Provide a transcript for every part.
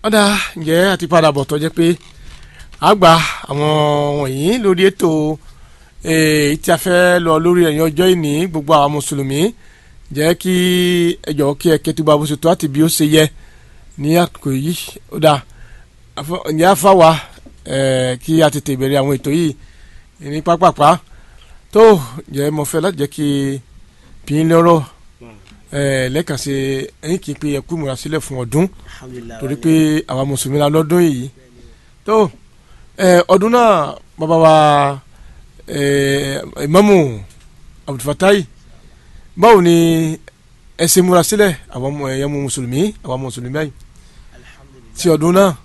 ọ̀dà ǹjẹ́ àti padà bọ̀ tó jẹ́ pé àgbà àwọn wọ̀nyí lórí ètò eh, tí a fẹ́ lọ lórí ẹ̀yìn ọjọ́ ìní gbogbo àwọn mùsùlùmí jẹ́ kí ẹ jọ̀ọ́ kí ẹ kẹtùbà bó ṣe tó àti bí ó ṣe yẹ ní àkókò yìí ọ̀dà àfọ- ǹjẹ́ àfàwà eh, kí a tètè bẹ̀rẹ̀ àwọn ètò yìí ní pápápá tó jẹ́ mo fẹ́ láti jẹ́ kí pín lọ́rọ̀ eh, lẹ́ẹ̀kan sí ẹ̀yìn kí n pe ẹ̀kú ìmúra sílẹ̀ fún ọdún alhamdulilayi torí pé àwa mùsùlùmí la lọ́dún yìí tó ẹ ọdún náà bàbá wa ẹ Ìmámù Abdulfatai báwo ni ẹ ṣe múra sílẹ̀ àwọn ọmọ ẹ̀yẹ mu mùsùlùmí àwọn mùsùlùmí báyìí alhamdulilayi tí ọdún náà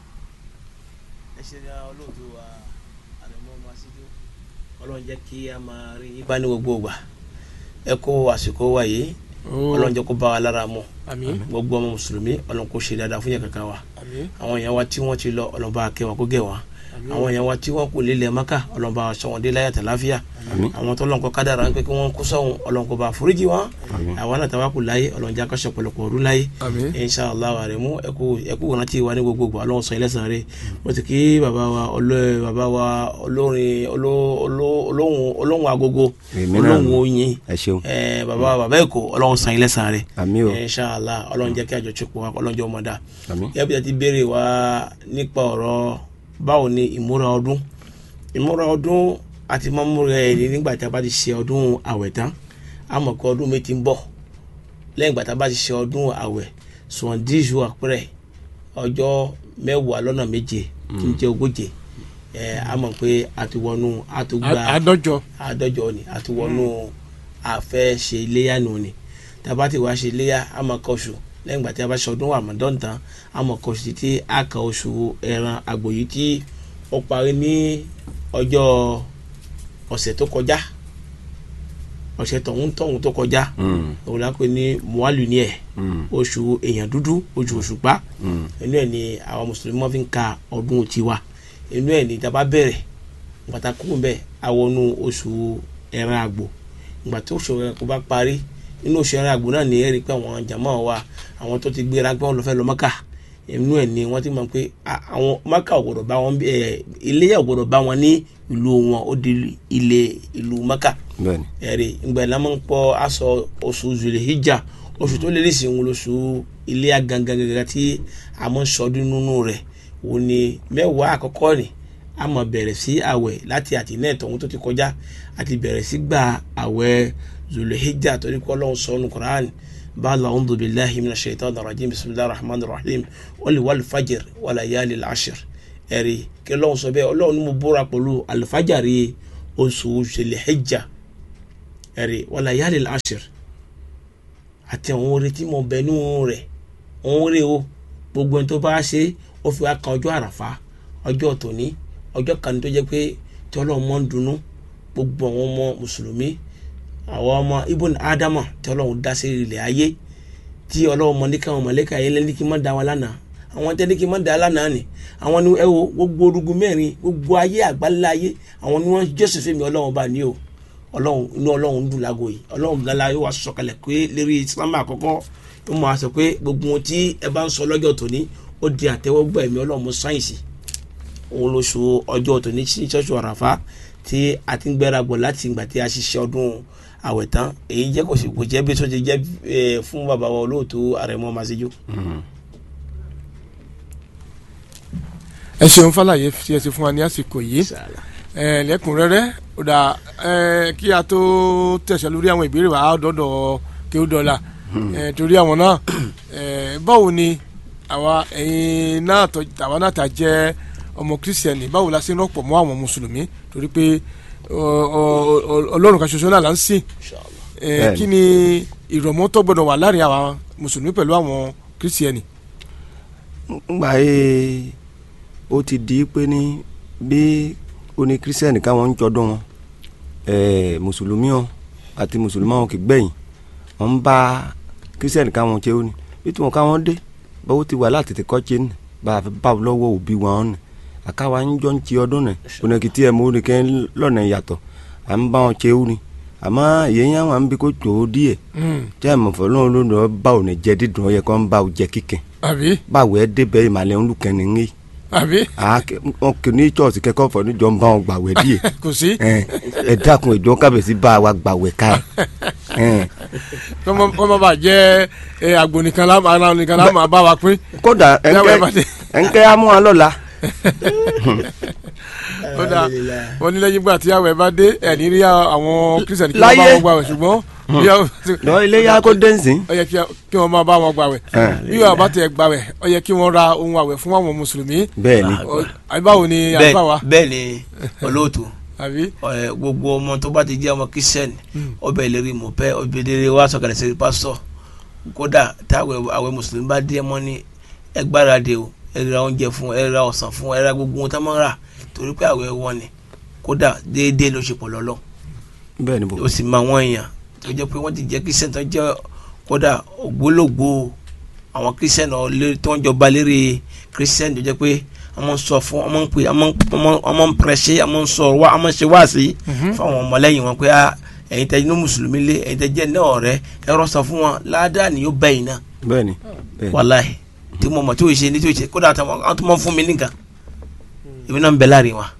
ẹ ṣe ra olóòtú wa àrẹ̀mọ́ masídó ọlọ́run jẹ́ kí a máa rí yín bá ní gbogbo ìgbà ẹ kó àsìkò wa yìí ó ọlọ́run jẹ́ kó bá wa lára mu àmín gbogbo ọmọ mùsùlùmí ọlọ́run kó ṣe dáadáa fún yẹn kankan wa àmín àwọn èèyàn wa tí wọ́n ti lọ ọlọ́run bá kẹ́ wọn kó gẹ̀ wọn àmín àwọn èèyàn wa tí wọ́n kù lílẹ̀ maka ọlọ́run bá sọ wọn dé láyà tàláfíà àmín àwọn tó lọ́nkọ́ kádàrá ń pẹ́ kí wọ́n kó sọ́hun ọlọ́run kó bá foríjì wọn àmín àwọn náà tàwa kù láyé ọlọ́run jẹ́ akọ́ṣẹ́ pọ̀lọpọ̀ ọdún láyé àmín inshallah wa rẹ mú ẹkú ẹkú wọn láti wà ní gbogbogbò Ọlọ́run sọ ẹlẹsàn rẹ mo ti kí bàbá wa olóyè bàbá wa olórin oló- oló- olóhùn olóhùn agogo èmi náà olóhùn oyin ẹ ṣeun ẹ bàbá wa bàbá èkó Ọlọ́run sọ ẹlẹsàn rẹ àmín o inshallah Ọlọ́run jẹ́ kí àjọṣepọ̀ wa Ọlọ́run jẹ́ ọmọdà àmín yẹ́bi ti béèrè wa nípa ọ̀rọ̀ báwo ni ìmúra ọdún ìmúra ọdún àti mọ́múra ẹ̀ ní nígbà tí a bá ti ṣe ọdún àwẹ̀ tán a mọ̀ pé ọdún mi ti ń bọ̀ lẹ́yìn ìgbà tá a bá ti ṣe ọdún àwẹ̀ sùn díṣu àpẹrẹ ọjọ́ mẹ́wàá lọ́nà méje tí ń jẹ́ ogóje ẹ̀ a mọ̀ pé a ti wọnú a ti gba àádọ́jọ àádọ́jọ ni a ti wọnú àfẹ́ ṣe iléyà nù ni tá a bá ti wá ṣe iléyà a máa kọ oṣù lẹ́yìn ìgbà tí a bá ṣe ọdún Ramadan tán a máa kọ oṣù títí a kà oṣù ẹran àgbò yìí tí ó parí ní ọjọ́ ọ̀sẹ̀ tó kọjá ọ̀sẹ̀ tọ̀hún tọ̀hún tó kọjá Mm, òun la pè ní mualu ni ẹ̀ mm, oṣù èèyàn dúdú oṣù òṣùpá mm. inú ẹ̀ ni àwọn mùsùlùmí máa fi ń ka ọdún tiwa inú ẹ̀ ni tá a bá bẹ̀rẹ̀ gbàtà kúrò bẹ́ẹ̀ àwọnú oṣù ẹran àgbò ìgbà tó oṣù ẹran àgbò bá parí inú oṣù ẹran àgbò náà ni ẹ rí i pé àwọn jàmáà wa àwọn tó ti gbéra pé wọ́n lọ fẹ́ lọ mọ́kà inú ẹ̀ ni wọ́n ti mọ̀ pé a- àwọn mọ́kà ò gbọ́dọ̀ bá wọn bí- ẹ̀ iléyà ò gbọ́dọ̀ bá wọn ní ìlú wọn ó di ilé ìlú mọ́kà bẹ́ẹ̀ni ẹ̀rí ìgbà ìlànà ń pọ̀ aṣọ oṣù zulhijja oṣù tó lè ní ìsìn oṣù ilé gangan gangan tí a mọ̀ ń sọdún nínú rẹ̀ wò ní mẹ́wàá àkọ́kọ́ ni a mọ̀ bẹ̀rẹ̀ sí àwẹ̀ láti àtìlẹ́yìn tọ̀hún tó ti kọjá àti bẹ̀rẹ̀ sí gba àwẹ̀ zulhijja torí kọ́ lọ́hún sọ́nu Qur'an bala a'udhu billahi minash shaitanir rajim bismillahir rahmanir rahim wal wal fajr wal layalil ashr ẹ̀rí kí lọ́hún sọ bẹ́ẹ̀ ọlọ́run ní mo búra pẹ̀lú alifajari oṣù zulhijja ẹ̀rí wàlá yálẹ̀ láṣìírí àti àwọn orin tí mo bẹ nínú rẹ̀ òun rè o gbogbo ẹni tó bá ṣe ó fi wá kan ọjọ́ àràfá ọjọ́ tòní ọjọ́ kan tó jẹ́ pé tí ọlọ́run mọ́ ń dunnú gbogbo àwọn ọmọ mùsùlùmí àwọn ọmọ ibùn ádámà tí ọlọ́run dá sí ilẹ̀ ayé tí ọlọ́run mọ ní káwọn mọ̀lẹ́kà yẹn lẹ́ni kí n má da wọn lánàá àwọn tẹ́ni kí n má da lánàá ni àwọn ni ẹ wo gbogbo orúgun mẹ́rin gbogbo ayé àgbáńlá ayé àwọn ni wọ́n jọ́sìn fún mi ọlọ́run bá ní o ọlọ́run inú ọlọ́run dùn lágbo yìí ọlọ́run gala yóò wá sọ̀kalẹ̀ pé lérí islam àkọ́kọ́ yóò máa sọ pé gbogbo ohun tí ẹ bá ń sọ lọ́jọ́ tòní ó di àtẹ́wọ́gbà ẹ̀mí ọlọ́run mú sáyẹ̀nsì òun ló so ọjọ́ tòní sí ṣọ́ọ̀ṣù àràfá tí a ti ń gbẹ́ra gbọ́ láti ìgbà tí a ṣiṣẹ́ ọdún àwẹ̀ tán èyí jẹ́ kò sí kò jẹ́ bí tó ti jẹ́ eh, fún bàbá wa olóòtú àrẹ̀mọ màsíjú. ẹ ṣeun fàlàyé tí ẹ ti fún wa ní àsìkò yìí ẹ lẹ́kùnrẹ́rẹ́ ó dà ẹ kí a tó tẹ̀sẹ̀ lórí àwọn ìbéèrè wa á dọ́dọ̀ kí ó dọ́là ẹ torí àwọn náà ẹ báwo ni àwa ẹ̀yin náà tọ́ àwa náà ta jẹ́ ọmọ kírísítẹ̀nì báwo la ṣe ń rọ́pọ̀ mọ́ àwọn mùsùlùmí torí pé ọ- ọ- ọ- ọlọ́run kan ṣoṣo náà là ń sìn ẹ Bẹ́ẹ̀ni. kí ni ìrọ̀mọ́ tó gbọdọ̀ wà láàrin àwọn mùsùlùmí pẹ̀lú àwọn kírísítẹ̀nì. ngbà yé ó ti di pé ní bí oní kírísítẹ́nì káwọn ń jọdún wọn ẹ̀ẹ́ mùsùlùmí wọn àti mùsùlùmí wọn kì í gbẹ̀yìn wọn ń bá kírísítẹ́nì káwọn ṣe ó ní bí tí wọn káwọn dé báwo ti wà láti tẹ̀kọ́ ṣe ní bá a fi bá wọn lọ́wọ́ òbí wọn ní àkáwa ń jọ ń ti ọdún ní onakìtì ẹ̀ mọ́ ní kẹ́ lọ́nà ìyàtọ̀ à ń bá wọn ṣe ó ní àmọ́ ìyẹn yẹn wà ń bí kó tó o díẹ̀ Mm. tí a mọ̀ fọ́ lóun ló lọ bá òun jẹ dídùn ọyẹ kó ń bá o jẹ kíkẹ́ àbí báwo ẹ débẹ̀ ìmàlẹ̀ ń lùkẹ́ ní ní àbí wọn kì ní chọ́ọ̀sì kẹ́kọ̀ọ́ fọ́ níjọ́ ń bá wọn gbàwẹ̀ díẹ̀ kò sí ẹ ẹ dákun ìjọ kábẹ̀sí bá wa gbàwẹ̀ ká ẹ kọ́mọ kọ́mọ bá jẹ́ ẹ, àgbò nìkan lá ara nìkan lá máa bá wa pín kódà Yàwó ẹ bá dé. ẹnkẹ́ ẹnkẹ́ amú wa lọ́la ó dáa wọ́n ní lẹ́yìn ìgbà tí àwẹ̀ bá dé ẹ̀ ní rí àwọn kírísítẹ̀nì kí wọ́n bá Láyé. wọn gbàwẹ̀ ṣùgbọ́n bí wọ́n- lọ ilé yá kó dẹ́nsìn ó yẹ kí- kí wọ́n máa bá wọn gbàwẹ̀ Ẹ̀. bí wọ́n bá tẹ̀ gbàwẹ̀ ó yẹ kí wọ́n ra ohun àwẹ̀ fún àwọn mùsùlùmí bẹ́ẹ̀ ni Ọ- àbí báwo ni bẹ́ẹ̀ àbá wa bẹ́ẹ̀ ni olóòtú àbí ẹ, gbogbo ọmọ tó bá ti jẹ́ ọmọ kristian ọbẹ̀ ìlérí mọ̀pẹ́ ọbẹ̀ ìlérí wa sọ̀kalẹ̀ sí pásítọ̀ kódà táwọn àwẹ̀ mùsùlùmí bá dé mọ́ ní ẹgbàradì o ẹ ra oúnjẹ fún ẹ ra ọ̀sán fún ẹ ra gbogbo ohun tá máa ń rà torí pé àwẹ̀ wọn ni kódà déédéé ló ṣe pọ̀ lọ́lọ́ bẹ́ẹ̀ ni bò ó sì máa wọ́n èèyàn tó jẹ́ pé wọ́n ti jẹ́ kristian tó jẹ́ kódà ògbólógbò àwọn kristian tó ń jọba lérí kristian tó jẹ́ pé wọ́n sọ fún wọ́n ń pè wọ́n ń pẹ̀rẹ̀ṣẹ̀ wọ́n ń sọ wá wọ́n ń ṣe wá sí fún àwọn ọmọlẹ́yìn wọn pé ah ẹ̀yin tẹ́ inú mùsùlùmí lé ẹ̀yin tẹ́ jẹ́ náà ọ̀rẹ́ ẹ̀rọ sọ fún wọn ládàá ni yóò bẹ́yìn náà bẹ́ẹ̀ ni bẹ́ẹ̀ ni wàláhì tí mo mọ̀ tí o ṣe ní tí o ṣe kódà àwọn tó mọ̀ fún mi nìkan èmi náà ń bẹ láàrin wa.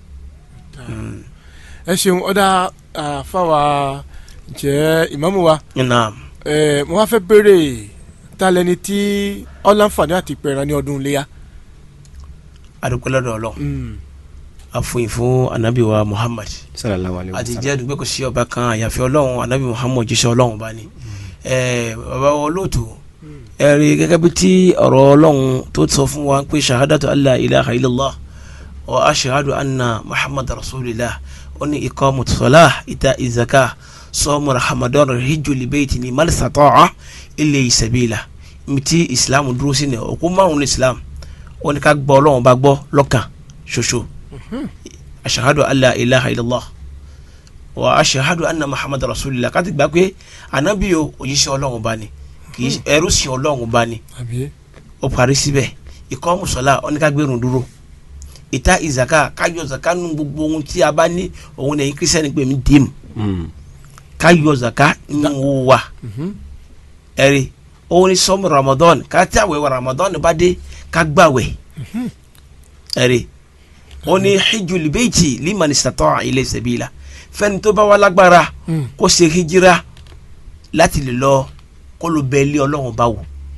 ẹ ṣeun ọ̀dà àfàwà jẹ́ ìmáàmù wa Naam. ẹ mo wá fẹ́ béèrè ta lẹni tí ọ̀làǹfààní àti pẹ̀ràn ní ọdún iléyà. adúpẹ́ lọ́dọ̀ ọlọ́run Mm. àfòyìn fún anabi wa Muhammad sallallahu alayhi wa àti sallam jẹ́ dùgbẹ́ kò sí ọba kan àyàfi ọlọ́run anabi Muhammad jíṣẹ́ ọlọ́run bá ní. ẹ bàbá wa olóòtú ẹ rí gẹ́gẹ́ bí tí ọ̀rọ̀ ọlọ́run tó sọ fún wa pé shahadatu allah ilaha illallah wa ashahadu anna Muhammad rasulillah ó ní iqamu salah ita izaka sọmu rahamadan hijju libeeti ni malisata'a ilé sabila miti islam dúró sí ni òkú márùn ní islam ó ní ká gbọ́ ọlọ́run bá gbọ́ lọ́kàn ṣoṣo ashahadu alla ilaha illallah wa ashahadu anna muhammad rasulillah ká ti gbà pé anabi o òjíṣẹ́ ọlọ́run bá ní kì í ṣe ẹrú sí ọlọ́run bá ní àbí ó parí síbẹ̀ ikọ́ mùsọ̀lá ó ní ká gbẹ̀rún dúró ìta ìzàká káyọ̀ zàká nu gbogbo ohun tí a bá ní òun lẹ́yìn kírísítẹ́nì pé mi dì mú Mm. káyọ̀ zàká nínú owó wa ẹ̀rí òun ní sọ́mu ramadan ká tí àwẹ̀ wa ramadan bá dé ká gbàwẹ̀ ẹ̀rí òun ní hijjul bayti liman istata'a ilay sabila fẹ́ni tó bá wà lágbára Mm. kó ṣe hijira láti lè lọ kó ló bẹ ilé ọlọ́run bá wò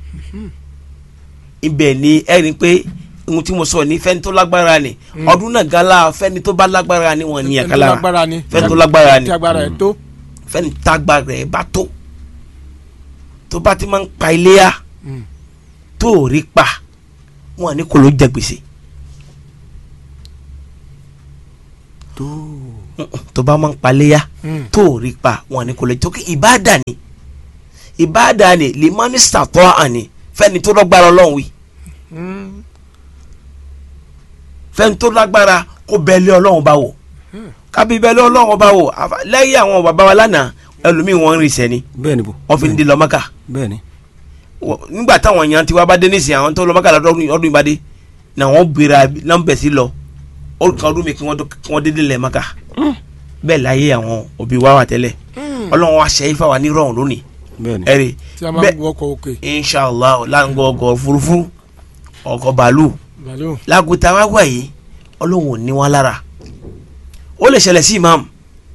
ibẹ̀ ni ẹ̀rí pé ohun tí mo sọ ní fẹ́ni tó lágbára ni ọdún náà gala fẹ́ni tó bá lágbára ni wọ́n ní Ẹni tó ẹ̀ka lágbára lára ni fẹ́ni tó lágbára ni tí agbára ẹ̀ tó. fẹ́ni tágbára ẹ̀ bá tó tó bá ti máa ń pa iléyà Mm. tó ò rí pa wọn ní kò ló jẹ gbèsè tó tó bá máa ń pa iléyà Mm. tó ò rí pa wọn ní kò ló jẹ tó kí ìbáàdà ni ìbáàdà ni limanista tó àní fẹ́ni tó lọ́gbára ọlọ́run wí Mm. fẹ́ni tó lágbára kó bẹ́ẹ̀lẹ́ ọlọ́run bá wò kábí bẹ́ẹ̀lẹ́ ọlọ́run bá wò àfa- lẹ́yìn àwọn bàbá wa lánàá ẹlòmíì wọn ń rìn sẹ́ni bẹ́ẹ̀ ni bò wọ́n fi ń di lọ́mọ́kà bẹ́ẹ̀ ni Wọ- nígbà táwọn èèyàn tiwa bá dé nísìnyí àwọn tó lọ́mọ́kà lọ́dún ọdún ìbàdí náà wọ́n bèrè nọ́mbẹ̀ sí lọ olùkọ́ ọdún mi kí wọ́n tó- kí wọ́n dédé lẹ̀ mọ́kà bẹ́ẹ̀ láyé àwọn òbí wa wà tẹ́lẹ̀ ọlọ́run wa ṣe é fáwa ní rọrùn lónìí bẹ́ẹ̀ ni ẹ̀rí tí a máa ń bẹ́ẹ̀ gbọ́ ọkọ̀ òkè inshallah láǹgọ̀ ọkọ̀ òfurufú ọkọ̀ bàálù bàálù lágùtà wá wà yìí ọlọ́run ò ní wọn lára ó lè ṣẹlẹ̀ sí imam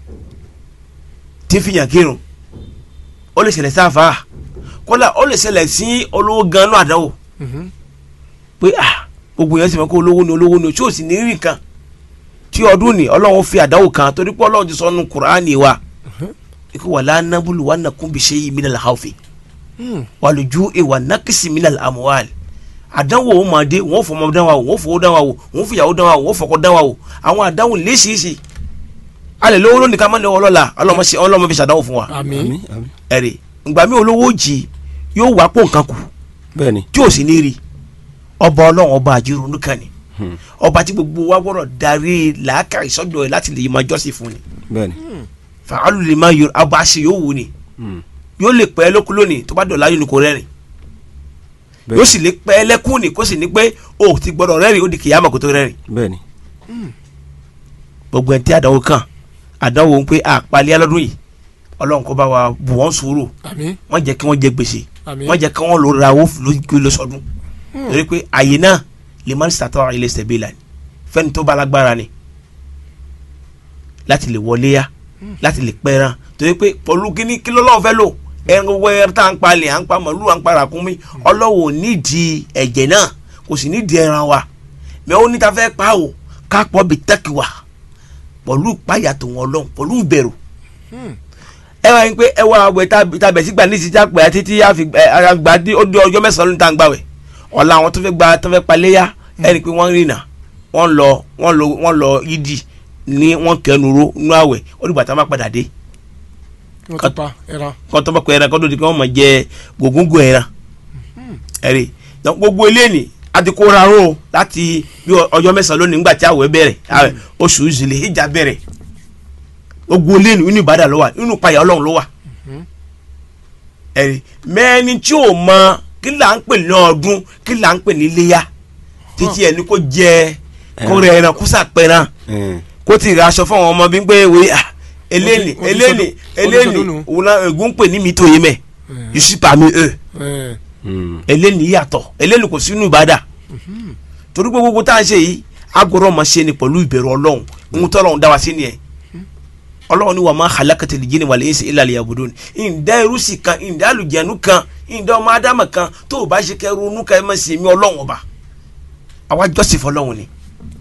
tí ń fìyàn kírun ó lè ṣẹlẹ̀ sí àfáà kódà ó lè ṣẹlẹ̀ sí olówó gan-an náà àdáwò Mhm. pé ah gbogbo yẹn sì mọ̀ kó olówó ni olówó ni tí ò sì ní rí kan tí ọdún ni ọlọ́run fi àdáwò kan torí pé ọlọ́run ti sọ nu kùránì wa ikú wàlá nábùlù wà nàkún bí ṣe yìí minal khawfi Mm. wàlùjú ìwà nákìsì minal amwal àdánwò ó máa dé wọn ò fọmọ dán wa wò wọn ò fowó dán wa wò wọn ò fìyàwó dán wa wò wọn ò fọkọ dán wa wò àwọn àdánwò léṣiṣi alẹ́ lówó lónìí ká má lọ́wọ́ lọ́la ọlọ́mọ ṣe ọlọ́mọ fi ṣàdánwò fún wa àmín àmín àmín ẹ̀rì ìgbà mi olówó jì yóò wá pò nǹkan kù bẹ́ẹ̀ ni tí ò sì ní rí ọba ọlọ́run ọba àjírò nìkan ni Hmm. ọba tí gbogbo wa gbọ́dọ̀ darí làákà ìsọdọ̀ ẹ̀ láti lè máa jọ́sìn fún ni bẹ́ẹ̀ ni fàálù lè máa yọ ọba àṣẹ yóò wù ni Mm. yóò lè pẹ́ lókun lónìí tó bá dọ̀la yóò ní kó rẹ́rìn Bẹ́ẹ̀. yóò sì lè pẹ́ lẹ́kùn ní kó sì ní pé o ti gbọ́dọ̀ rẹ́rìn ó di kìyàmọ̀ kó tó rẹ́rìn bẹ́ẹ̀ ni gbogbo ẹni tí àdánwò kàn àdánwò ń pé àpàlẹ́ alọ́dún yìí ọlọ́run kó bá wa bù wọ́n sùúrù àmín wọ́n jẹ́ kí wọ́n jẹ gbèsè àmín wọ́n jẹ́ kí wọ́n lò ra owó lóṣọdún torí pé àyè náà lè má sàtọ́ ilé sẹ̀bílà ni fẹ́ni tó bá lágbára ni láti lè wọlé yá láti lè pẹ́ràn torí pé pẹ̀lú kíní kí lọ́lọ́run fẹ́ lò ẹran gbogbo ẹran tá à ń palẹ̀ à ń pa màlúù à ń pa ràkúnmí ọlọ́wọ́ nídìí ẹ̀jẹ̀ náà kò sì nídìí ẹran wa mẹ ó níta fẹ́ pa o ká pọ̀ bí tẹ́kì wa pẹ̀lú ìpáyà tó wọn lọ́hùn pẹ̀lú ìbẹ̀rù ẹ wá yín pé ẹ wá àwẹ̀ tàbẹ̀ sígbà ní ìsìjà pé àti tí a fi ara gbà dé ó dé ọjọ́ mẹ́sàn-án ló ń tà ń gbàwẹ̀ ọ̀la àwọn tó fẹ́ gba tó fẹ́ paléyà ẹ rí i pé wọ́n rìnà wọ́n lọ wọ́n lọ wọ́n lọ yídì ní wọ́n kẹnu ro nú àwẹ̀ ó dìgbà tá a máa padà dé wọ́n ti pa ẹran kọ́ tó bá kọ ẹran kọ́ tó di kí wọ́n máa jẹ gògóńgò ẹran ẹ̀rí gbogbo eléyìí àti kó ra ró láti bí ọjọ́ mẹ́sàn-án lónìí nígbà tí àwẹ̀ bẹ̀rẹ̀ àwẹ̀ oṣù ìzìlẹ̀ ìjà bẹ̀rẹ̀ gbogbo eléyìí inú ìbàdàn ló wà inú ìpayà ọlọ́run ló wà ẹ̀rí mẹ́ni tí ò mọ kí là ń pè ní ọdún kí là ń pè ní iléyà títí ẹni kó jẹ kó rẹ ẹran kó sàpẹran kó ti ra aṣọ fún àwọn ọmọ bí ń pé wé à eléyìí Wọ́n ti eléyìí sọdún- wọ́n ti eléyìí sọdún nù. òun náà ègún ń pè ní mi tó yé mẹ́ yusufa mi ẹ̀ ẹ̀ eléyìí yàtọ̀ eléyìí kò sínú ìbàdà torí pé gbogbo tá à ń ṣe yìí agbọ̀rọ̀ ọmọ ṣe ni pẹ̀lú ìbẹ̀rù ọlọ́run ohun tó ọlọ́run dá wa sí nìyẹn ọlọ́run ni wà máa halakati lè jíni wàlẹ́ ẹ̀sìn ìlàlẹ̀ yàgòdò ni ìdá irúsì kan ìdá àlùjẹ̀nu kan ìdá ọmọ ádámà kan tó o bá ṣe kẹ́ ronú ká ẹ má ṣe mí ọlọ́run ọba àwa jọ́sìn fọlọ́run ni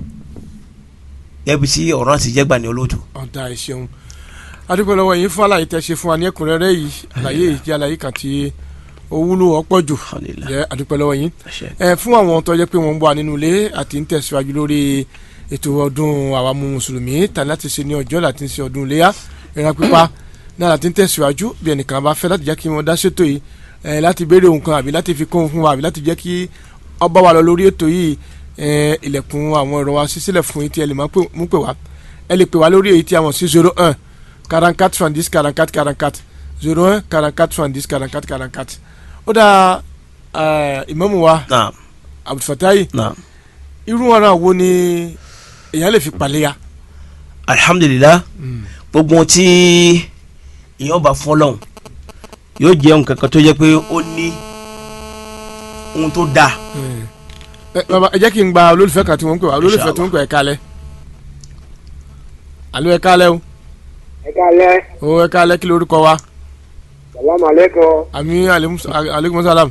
yẹ́bi tí ọ̀rọ̀ ti jẹ́ gbà ní olóòtú. ọ̀dà ìṣeun adúpẹ́ lọ́wọ́ yín fún àlàyé tẹ́ ṣe fún wa ní ẹ̀kúnrẹ́rẹ́ yìí àlàyé yìí jẹ́ àlàyé kan tí ó wúlò ọ̀pọ̀ jù Alhamdulillah. jẹ́ adúpẹ́ lọ́wọ́ yín Àṣẹ. ẹ fún àwọn tó jẹ́ pé wọ́n ń bọ̀ nínú ilé àti ń tẹ̀síwájú lórí ètò ọdún àwa mú mùsùlùmí tàbí láti ṣe ní ọjọ́ láti ṣe ọdún iléyà ìran pípa náà láti ń tẹ̀síwájú bí ẹnìkan bá fẹ́ láti jẹ́ kí wọ́n dá ṣètò yìí ẹ láti béèrè ohun kan àbí láti fi kún un fún wa àbí láti jẹ́ kí ọba wa lọ lórí ètò yìí ẹ ilẹ̀kùn àwọn ẹ̀rọ wa ṣí sílẹ̀ fún yín tí ẹ lè máa pè- mú pè wá ẹ lè pè wá lórí èyí tí a mọ̀ sí zero one quarante quatre soixante dix quarante quatre quarante quatre zero one quarante quatre soixante dix quarante quatre quarante quatre ó dáa ẹ, ìmáàmù wa naam abdulfatayi naam irú ọ̀ràn wo ni èèyàn lè fi paléya. alhamdulilah gbogbo ohun tí èèyàn bá fún ọlọ́run yóò jẹ́ nǹkan kan tó jẹ́ pé ó ní ohun tó dáa ẹ baba ẹ jẹ́ kí n gba olólùfẹ́ kan tí wọ́n ń pè wá olólùfẹ́ tí wọ́n ń pè ẹ kálẹ̀ alo ẹ kálẹ̀ o ẹ kálẹ́ o ẹ kálẹ̀ kí lórúkọ wa salamu aleykum àmì aleykum salam.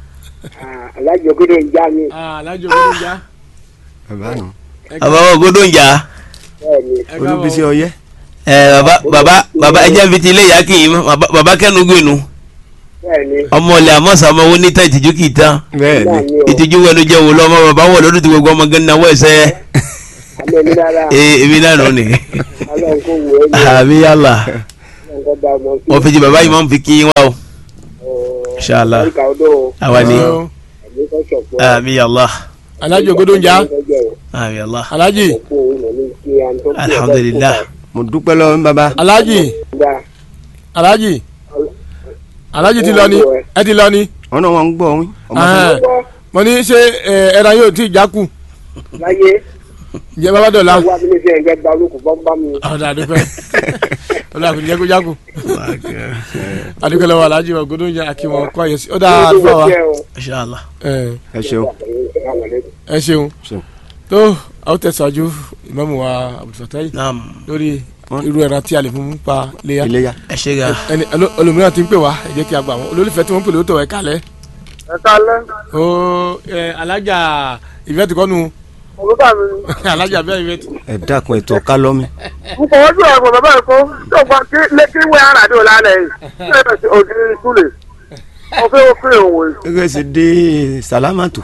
alájọ gbọdọ ń já mi alájọ gbọdọ já. bàbá nù. bàbá wa gbọdọ ń jà bẹ́ẹ̀ni ẹ káàbọ̀. olúbísí ọyẹ. ẹ bàbá bàbá bàbá ẹ jẹ́ fi ti ilé ìyá kì í bàbá bàbá kẹ́nu gbẹ̀nu bẹ́ẹ̀ni ọmọ ilẹ̀ àmọ́sà ọmọ owó níta ìtìjú kì í tán bẹ́ẹ̀ ni bẹ́ẹ̀ni o ìtìjú wẹnu jẹ́ wò lọ́mọ bàbá wọ̀ lọ́dún tí gbogbo ọmọ gẹ́gẹ́ náwó ẹ̀sẹ̀ àmì mi rárá ee èmi náà nù ni ọlọ́run kò wù ẹ́ ní àmì yàlla ọlọ́run kò bá ọmọ sí wọ́n fi ti bàbá yìí máa ń fi kí yín wá o Inshallah. ìka ọdọ o àwa ni Hello. àmì kò sọ̀pọ̀ àmì yàlla alájọ gbọdọ já àmì yàlla alájì alhamdulilah mo dúpẹ́ lọ́wọ́ bàbá. alájì alájì alájì ti lọ ni ẹ ti lọ ni ọ̀nà wọn ń gbọ́ wọn. ọmọ Ahẹ́n. mo ní ṣe ẹ, ẹran yóò tí ì jákù láyé jẹ bàbá dọ̀la wà mí ní sẹ́yìn gẹ́gẹ́ gba olókùn bọ́m̀bá mi ọ̀dà àdúpẹ́ ọ̀dà àkùnrin jẹ́ kó jákù àdúpẹ́ lọ́wọ́ alájì wa gbọdọ já àkí wọn kó àyẹ̀sí ọ̀dà àdúpẹ́ wa inshallah ẹ ẹ ṣeun. ẹ ṣeun ṣeun. tó àwọn tẹ̀síwájú ìmáàmù wa abdulfatayi naam lórí Wọ́n- irú ẹran tí a lè fún pa léya iléyà. ẹ ṣe ga ẹni olo- olùmíràn ti ń pè wá ẹ jẹ́ kí a gbà wọ́n olólùfẹ́ tí wọ́n ń pè lóòótọ́ ẹ kálẹ̀ ẹ kálẹ́ ó ẹ alájà ìfẹ́tì kọ́nu òwúrọ̀ mi alájà bẹ́ẹ̀ ìfẹ́tì. ẹ dákun ètò ọ̀ká lọ́mí. n kò wọ́n jù ẹ̀kọ́ bàbá ẹ̀kọ́ tó gba kí lẹ́kí wẹ́ àràdé òlàlẹ̀ yìí ṣé ẹ̀ ṣe òdì ìtúlẹ̀ mo fẹ́ wọ́n fẹ́ òun wò gẹ́gẹ́ sì dé sàlámàtò.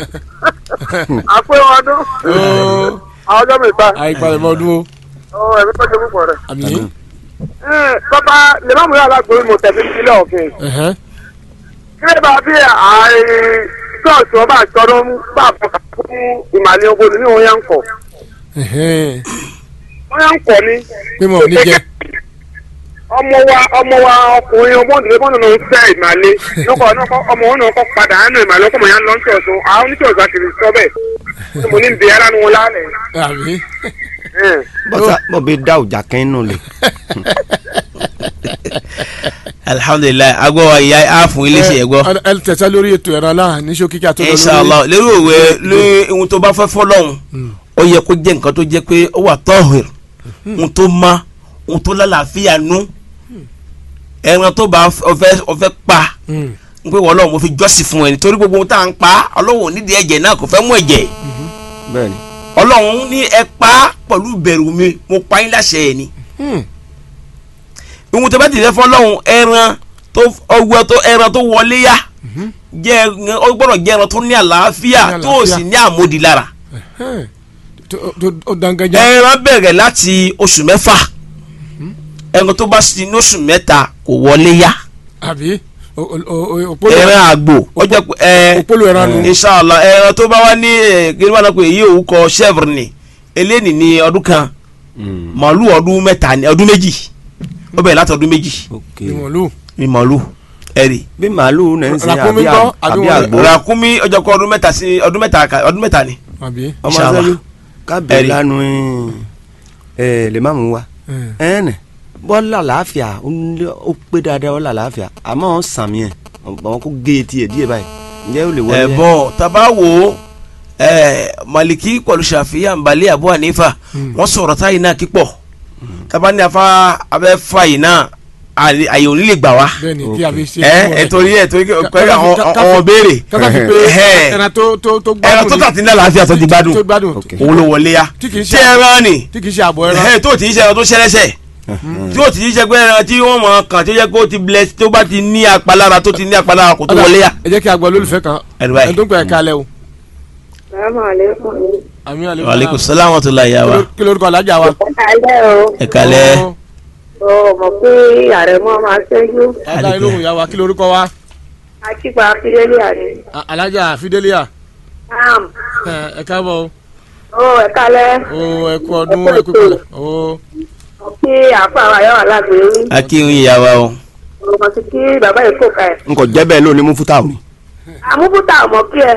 àpé ọdún ó àwọn ọjọ́ mi ta àìpalẹ̀ mọ́ ọdún o ọ ẹ̀mí tó ṣe púpọ̀ rẹ̀. àmì ẹ bàbá lè má mú yàrá gbòòrò mo tẹ̀lé sílẹ̀ òfin ẹ̀hẹ́n kí lè bá bí àì ṣọ́ọ̀ṣì ọba àjọ̀dún bá a fọkà fún ìmàlẹ́ ogun ní òun yà ń kọ̀ ẹ̀hẹ́n wọ́n yà ń kọ̀ ní. pé mo ò ní jẹ ọmọ wa ọmọ wa ọkùnrin ọmọ òdìdí bọ́ọ̀nù náà ń fẹ́ ìmàlẹ́ lọ́kọ̀ ọmọ òun náà kọ́ padà ánú ìmàlẹ́ ọkọ̀ mọ̀ yà ń lọ sí ọ̀sùn àwọn oníṣòwò àti ìsọ́bẹ̀ tí mo ní ń bẹ ara nu wọn lálẹ́. àmì bọ́sà bọ́ bí dá òjà kẹ́ inú lẹ̀. alihamudulilayi agbọ́ wa ìyá a fún ilé iṣẹ́ ẹ̀gbọ́. ẹ ẹ tẹ̀sán lórí ètò ẹ̀rọ aláhà ní ṣókí kí a tó lọ lórí. inshallah lórí òwe lórí ohun tó bá fẹ́ fọlọ́hún ó yẹ kó jẹ́ nǹkan tó jẹ́ pé ó wà tọ́hìr ohun tó má ohun tó lálàáfíà nú ẹran tó bá ọfẹ́ ọfẹ́ pa Mm. n pé wọ́n lọ́wọ́ mo fi jọ́sìn fún ẹ nítorí gbogbo ohun tá à ń pa ọlọ́wọ́ nídìí ẹ̀jẹ̀ náà kò fẹ́ mú ẹ̀jẹ̀ bẹ́ẹ̀ ni ọlọ́run ní ẹ pa pẹ̀lú ìbẹ̀rù mi mo pa yín láṣẹ ẹ̀ ni Mm. ohun tó bá ti fẹ́ fọlọ́hún ẹran tó ọwọ́ tó ẹran tó wọlé yá jẹ́ ẹran ó gbọ́dọ̀ jẹ́ ẹran tó ní àlàáfíà Ní tó o àlàáfíà. sì ní àmódi lára Ẹhẹ́n. Tó- tó- ó dangaja. ẹran bẹ̀rẹ̀ láti oṣù mẹ́fà ẹran tó bá sì ní oṣù mẹ́ta kò wọlé yá àbí O- o- o- o- òpólò ẹran àgbò ó jẹ́ pé ẹ òpólò ẹran nù. inshallah ẹran tó bá wá ní ẹ kí ni wọ́n á pè èyí òun kọ chevre ni eléyìí ní ọdún kan màálù ọdún mẹ́ta ni ọdún méjì ó bẹ̀rẹ̀ láti ọdún méjì ok ìmọ̀lú. ní màálù ẹ̀rì bí màálù náà ń sin Ràkúnmí àbí gbọ́, à- àbí àbí wọn- àgbo ràkúnmí ọjọ́ kọ ọdún mẹ́ta sí ọdún mẹ́ta ká- ọdún mẹ́ta ni àbí. ọmọ Inshallah. sẹ́yìn kábẹ̀ Ẹ̀rí. lánàá ẹ̀ lè má mú wa ẹ. ẹ̀ẹ́nì bọ́lá làáfíà ó ń lé- ó pé dáadáa bọ́lá làáfíà àmọ́ ọ̀ sàmì ẹ̀ àwọn kó gé etí ẹ̀ díẹ̀ báyìí ǹjẹ́ ó lè wọlé ẹ̀bọ̀n taba wo ẹ̀ maliki pẹ̀lú ṣàfihàn balẹ̀ abu hanifa wọ́n sọ̀rọ̀ táyì náà kípọ̀ taba ní afa abẹ́ fa yìí náà àyè àyè òní lè gbà wá bẹ́ẹ̀ni kí a fi ṣe. ẹ ẹ torí ẹ torí Ká- pé ká- àwọn ká- ká- àwọn béèrè kátà fi pé Ẹhẹ́. ẹran tó tó tó gbádùn ẹran tó ni. tàtí ní àlàáfíà tó ti gbádùn tó gbádùn. Ok. òun ló wọlé ya Tí kìí tí ṣe- ẹran ni tí kì í ṣe àbọ̀ ẹran. ẹ tó ti ṣe ẹran tó ṣẹlẹ́sẹ̀ tí ó ti ṣe pé ẹran tí wọ́n mọ̀ kàn tó yẹ kó ti blẹ̀ tó bá ti ní apalára tó ti ní apalára kò tó Ọ̀dà, wọlé ya. ẹ jẹ́ kí a gbọ́ lólùfẹ́ kan. Ẹ̀rí báyìí. ẹ̀ tó ń pè é kalẹ̀ o. Salaamaleykum. àmì àlè wàlẹ́kùn sálámù tó la yà wá. kí lórúkọ alájà wa. Alẹ́ o, ẹ kalẹ́ Ó, o mọ̀ pé àrẹ̀mọ máa ṣẹ́jú. ọ̀dà inú ìyá wa kí lórúkọ wa. Akípa Akíndélé àní. A- alájà fidelia. Am, ẹ ẹ káàbọ̀ o ẹ kálẹ̀. o o ẹ kú ọdún ẹ kú ìpìlẹ̀ o. Mo kí àfa àwọn ayọ́ alágbèrè. akínyìn ìyá wa o. Mo mọ̀ sí kí bàbá yìí kò ká ẹ̀. n kò jẹ́ bẹ́ẹ̀ lónìí mú fúta òní. Àmúbútà ọmọ kí ẹ.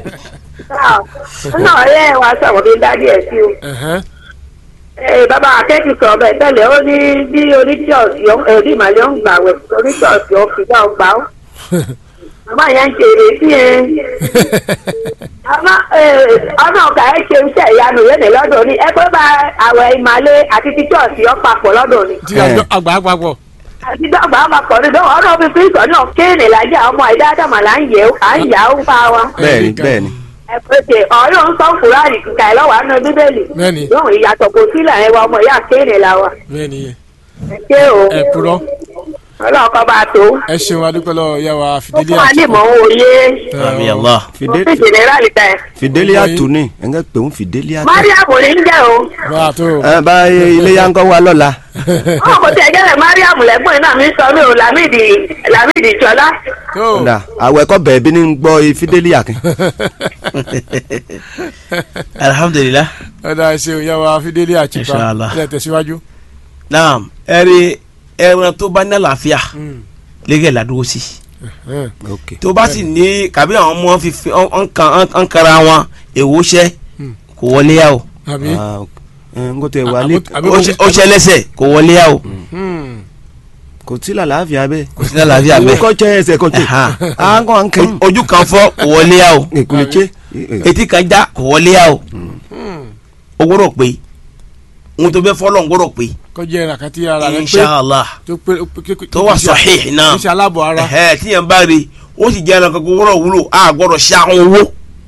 Nínú ọ̀rẹ́ wa sọ̀rọ̀ bí dádì ẹ̀ sí o. Ẹ̀hẹ́n. Ee bàbá akẹ́kọ̀ọ́ sọ̀rọ̀ bẹ́ẹ̀ tẹ́lẹ̀ ó ní bí oníṣọ́ọ̀sì èdè ìmàlẹ́ ń gbà wẹ̀ oníṣọ́ọ̀sì ọ̀fìgbà ọgbà ó. Màmá yẹn ń ṣe èsì yẹn. Àmọ́ ọ̀nà ọ̀gá ẹ̀ ṣe iṣẹ́ ìyanu yẹn ní lọ́dọ̀ ni ẹ pé bá àwẹ̀ ìmàlẹ́ àti tíṣọ́ọ̀sì ọ̀pàpọ̀ lọ́dọ̀ ni. tí àjọ àgbà àpapọ̀. Àti dọ́gba ọmọkọ̀ ni dọ́wọ́ ọ̀nà òfin fún ìtọ́ náà kéènì lájà ọmọ ẹ̀dá àdàmà là ń yẹ̀ à ń yà ó bá wa. bẹ́ẹ̀ni bẹ́ẹ̀ni Ẹ pé ṣe ọ̀rọ̀ ń sọ fúráàlì kíkà ẹ̀ lọ́wọ́ àánú bíbélì. Bẹ́ẹ̀ni. Lóhùn ìyàtọ̀ kò sílẹ̀ ẹ̀ wa ọmọ ìyá kéènì la wa. bẹ́ẹ̀ni Ẹ ṣé o. ẹ kúrọ́ Ọlọ́ọ̀kọ́ bá tó. ẹ ṣeun adúpẹ́ lọ ìyá wa Ó fún fidelia. wa ní ìmọ̀ òye. àmì allah. Mo Fide- fi jìnnìrálì ta ẹ̀. fidelia tù ní ẹ̀ ń pè ń fidelia tù. Mariam ní ń jẹ́ o. bá a tó ẹ bá iléyà ń kọ́ wa lọ́la. Ọmọ kò tẹ̀ jẹ́rẹ̀ Mariam lẹ́gbọ̀n náà mi sọ mí o Lamidi Lamidi Jọlá. tó ọ̀dà àwọ̀ ẹ̀kọ́ bẹ̀ẹ̀ bí ní ń gbọ́ fidelia kí. alhamdulilah. ọ̀dà ẹ ṣeun ìyá wa fidelia chipa Inshallah. ẹ tẹ̀síwájú. naam ẹ̀rí ẹran tó bá ní àlàáfíà lẹ́gẹ̀ ládùúgbò sí. Ẹ̀hẹ́n. ok tó bá sì ní kàbí àwọn ọmọ fífi ọ̀n kara wọn èwo ṣẹ́ kò wọlé yá o àbí. Ah, ok. ẹ ń kó tẹ wà ní Àbí- àbí ó ṣe- ó ṣẹ́ lẹ́sẹ̀ kò wọlé yá o Hmm. kò sí làlàáfíà bẹ́ẹ̀. kò sí ní àlàáfíà owó bẹ́ẹ̀ kọ́ tẹ ẹsẹ̀ kọ́ tẹ. Ẹ̀hán. à ń kọ́ à ń kẹ́. ojú kan fọ́ kò wọlé yá o ìkùlẹ̀ tse. etí kan já kò wọlé yá o Hmm. o gbọ́dọ̀ pé ohun tó bẹ́ fọ́lọ́ ń gbọ́dọ̀ pé kọjá ẹ̀rà kan tí ara rẹ pé inshallah tó pé pé- pé- tó wà kì í ṣe- sahih náà kì í ṣe aláàbọ̀ ara. ẹ̀hẹ́ tíyẹn bá rí ó sì jẹ́ ẹranko gbọ́dọ̀ wúlò a gbọ́dọ̀ ṣe àwọn owó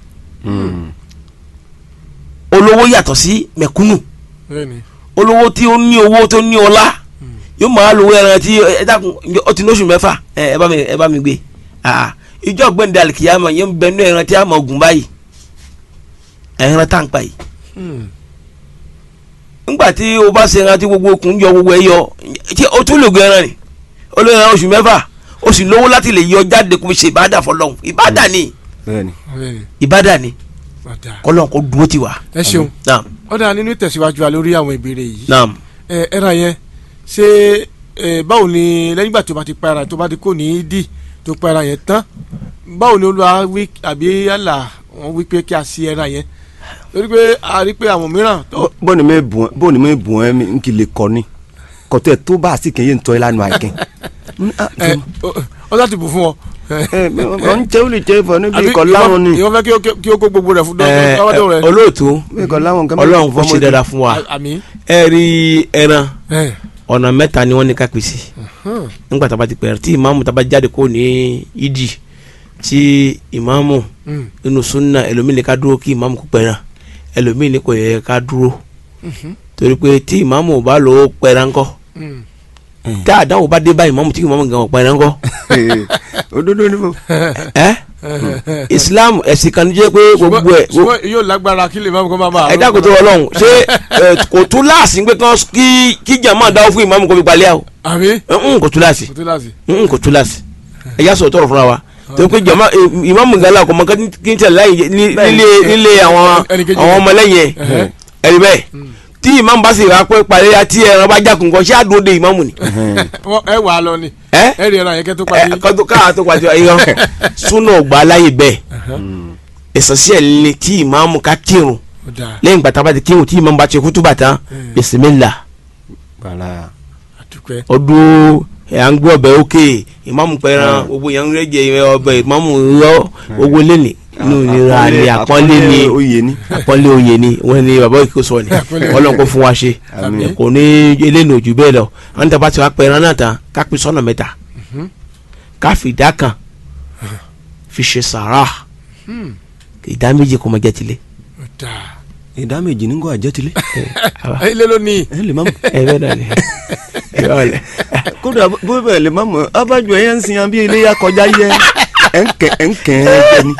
olówó yàtọ̀ sí mẹ̀kúnnù bẹ́ẹ̀ni olówó tí ó ní owó tó ní ọlá yóò máa lo ẹran tí ẹ dákun ó ti lóṣù mẹ́fà ẹ ẹ bá mi ẹ bá mi gbé ah ìjọ gbẹ̀ndẹ̀ alikiyama yẹn ń bẹ ní ẹran tí a máa gùn báyìí ẹran tá n pa yìí Hmm. ńgbà tí o bá ṣe ẹran tí gbogbo okùn yọ gbogbo ẹ yọ tí o tún lè gbé ẹran ni ó lè ẹran oṣù mẹ́fà o sì lówó láti lè yọ jáde kó fi ṣe ìbádà fọlọ́hún ìbádà ni bẹ́ẹ̀ni. bẹ́ẹ̀ni ìbádà ni ọ̀dà kọ́lọ́n kó dúró ti wà. ẹ ṣeun naam ọ̀dà nínú ìtẹ̀síwájú wa lórí àwọn ìbéèrè yìí naam ẹ ẹran yẹn ṣé ẹ báwo ni lẹ́yìn ìgbà tó bá ti pa ẹran tó bá ti kó ní dì tó pa ẹran yẹn tán báwo ni olúwa wí àbí yálà wọn wí pé kí a ṣe ẹran yẹn torí pé a rí pé àwọn mìíràn tó bó ni mi bùn bó ni mi bùn ẹ mi n kì lè kọ ni kọtẹ tó bá a sì kẹyìn tọ́ ẹ lánàá àìkẹ́. ẹ ọ- ọ láti bù fún ọ. ẹ ọ ń tẹ́ ó lè tẹ́ fọ níbi Àbí ikọ̀ láwọn ni ìwọ fẹ́ kí ó- kí ó kó gbogbo rẹ̀ fún ẹ dọ́wọ́dọ́ rẹ̀. olóòtú bí ikọ̀ láwọn kan. ọlọ́run kò ṣe dáadáa fún wa àmì. ẹ rí ẹran ẹ ọ̀nà mẹ́ta ni wọ́n ní ká pèsè nígbà tá a bá ti pẹ̀rẹ̀ tí ìmáàmù tá a bá jáde kó ní ìdí tí ìmáàmù nínú sunna ẹlòmíì ní ká dúró kí ìmáàmù kó pẹ̀rẹ̀ ẹlòmíì ní kò yẹ ká dúró torí pé tí ìmáàmù bá lò ó pẹ̀rẹ̀ ńkọ́ tá àdáwò bá dé bá ìmáàmù tí ìmáàmù gan ò pẹ̀rẹ̀ ńkọ́ òdodo ni mo. ẹ Islam ẹ̀sìn kan jẹ́ pé gbogbo ẹ̀ ṣùgbọ́n yóò lágbára kí lè má kó má máa. ẹ dákun tó Ọlọ́run ṣé ẹ, kò tún láàsì pé kán kí kí jàmáà dáwọ́ fún ìmáàmù kó fi palẹ́ àwọn àbí. ń kò tún láàsì kò tó láti. n kò túláàsì ẹ yà sọ tọrọ fúnra wa tó pé jama ìmáàmù gala kò mọ kí n tẹ láyé ní- nílé nílé àwọn ẹnìkejì àwọn ọmọlẹ́yìn Ẹhẹ́. ẹ ẹni bẹ́ẹ̀ tí ìmáàmù bá sì rà pé parí àti ẹran bá jákun kan ṣé àdúró de ìmáàmù ni Wọ́n- ẹ wà á lọ ni. ẹ ẹ rí ẹran yẹn kẹ́ tó ẹ parí. kọ́tù káà tó pàṣẹ ayọ súnà ọgbà láyè bẹ́ẹ̀ ìsọsíẹ̀ ni kí ìmáàmù ká kírun Ó dáa lẹ́yìn gbàtà bá ti kírun tí ìmáàmù bá ti kútúbà tán bisimilá bala àdúpẹ́. ọdún ẹ à ń gbé ọbẹ̀ òkè ìmáàmù pẹran gbogbo yẹn ń rẹ́jẹ ọbẹ̀ ìmáàmù rọ gbogbo lẹ́nì inú ìnira ni àpọ́nlé ni oyè ni. àpọ́nlé oyè ni wọ́n ní bàbá òkè sọ ni ọlọ́run kò fún wa ṣe Àmín. kò ní eléyìí òjò bẹ́ẹ̀ lọ àwọn tàbá ti wá pẹran náà tán ká pín sọ́nà mẹ́ta ká fi ìdá kan fi ṣe sàrà ìdá méjì kò mọ jẹ́ tilé. Ó dáa. ìdá méjì ní kò àjẹtìlẹ. ẹ ilé ló ní. ẹ lè má mọ. ẹ bẹ́ẹ̀ náà ni ẹ bẹ́ẹ̀ ni. kódà bó bẹ́ẹ̀ lè má mọ abájọ ẹ̀yẹ ń sin yan bí iléyà kọjá yẹ ẹ̀ ń kẹ́ ẹ̀ ń kẹ́ ẹ̀ jẹ ni.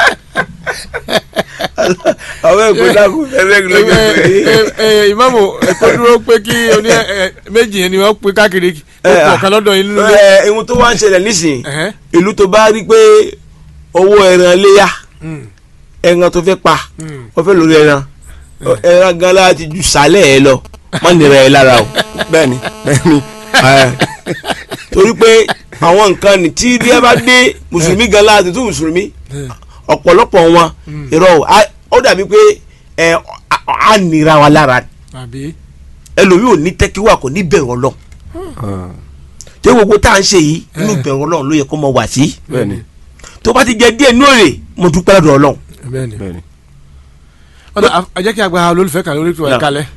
àwọn ẹgbẹ́ dàkú ẹgbẹ́ ẹ ẹ ẹ ìmáàmù ẹ̀kọ́ dúró pé kí oní ẹ ẹ méjì yẹn ni wọ́n pín káàkiri ó pọ̀ kan lọ́dọ̀ yín nínú ilé. ẹ ohun tó wá ń ṣẹlẹ̀ nísìnyí Ẹ̀hẹ́. ìlú tó bá rí pé owó ẹran léyà Mm. ẹran tó fẹ́ pa Mm. wọ́n fẹ́ lórí ẹran ẹran gan la ti ju sálẹ̀ ẹ lọ má nira ẹ lára o bẹ́ẹ̀ni bẹ́ẹ̀ni. Ẹ. torí pé àwọn nǹkan ní tí ilé bá dé mùsùlùmí gan la ti tún mùsùlùmí ọ̀pọ̀lọpọ̀ wọn irọ́ o á- ó dàbí pé ẹ á- á nira wa lára àbí. ẹlòmíì ò ní tẹ́kíwà kò ní bẹ̀rù ọlọ́ tí gbogbo tá à ń ṣe yìí inú bẹ̀rù ọlọ́run ló yẹ kó mọ wà sí bẹ́ẹ̀ni tó bá ti jẹ díẹ̀ ní òrè mo dúpẹ́ lọ́dọ̀ ọlọ́run. bẹ́ẹ̀ ni. bẹ́ẹ̀ni. ọ̀dọ̀ a jẹ́ kí a gba olólùfẹ́ kan lórí ìtura Náà. ìkàlẹ̀.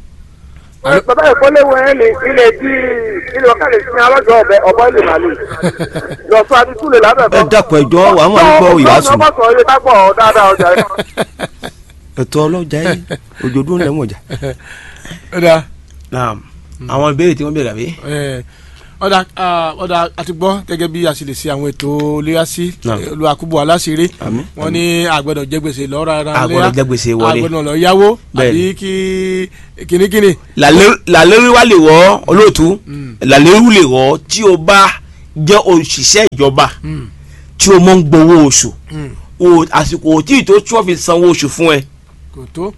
bàbá ìkọ́léwọ̀ ẹ̀ ní ilẹ̀ tí ilé ọ̀kadì sí alájọ ọ̀bẹ ọ̀bọ ilé màlúù lọ́sọ àti túlẹ̀ lábẹ́ ẹ dákun ẹjọ́ wà wọn ń gbọ́ ìyàsùn ọmọ sọ ilé kápọ̀ dáadáa ọjà ẹ̀. ẹ̀tọ́ ọlọ́jà yìí òjòdó ń lẹ́wọ̀n ọjà. ọ̀dà naam àwọn ìbéèrè tí wọ́n béèrè àbí. ẹ̀, ọ̀dà ah, ọ̀dà àti gbọ́ gẹ́gẹ́ bí a sì lè ṣe àwọn ètò léyàsí Náà. olùwàkúbọ̀ aláṣẹrẹ Àmín. wọ́n ní àgbẹ̀dọ̀ jẹ gbèsè lọ́ra ara A gbọ́dọ̀ jẹ gbèsè wọlé. àgbẹ̀dọ̀ lọ yáwó Bẹ́ẹ̀ni. àbí kí kìnnìkìnnì. làlérí wa lè wọ́ olóòtú làlérí lè wọ́ tí o bá jẹ́ òṣìṣẹ́ ìjọba tí o mọ̀ ń gbowó oṣù o àsìkò tí ì tó tí wọ́n fi sanwó oṣù fún ẹ kò tó.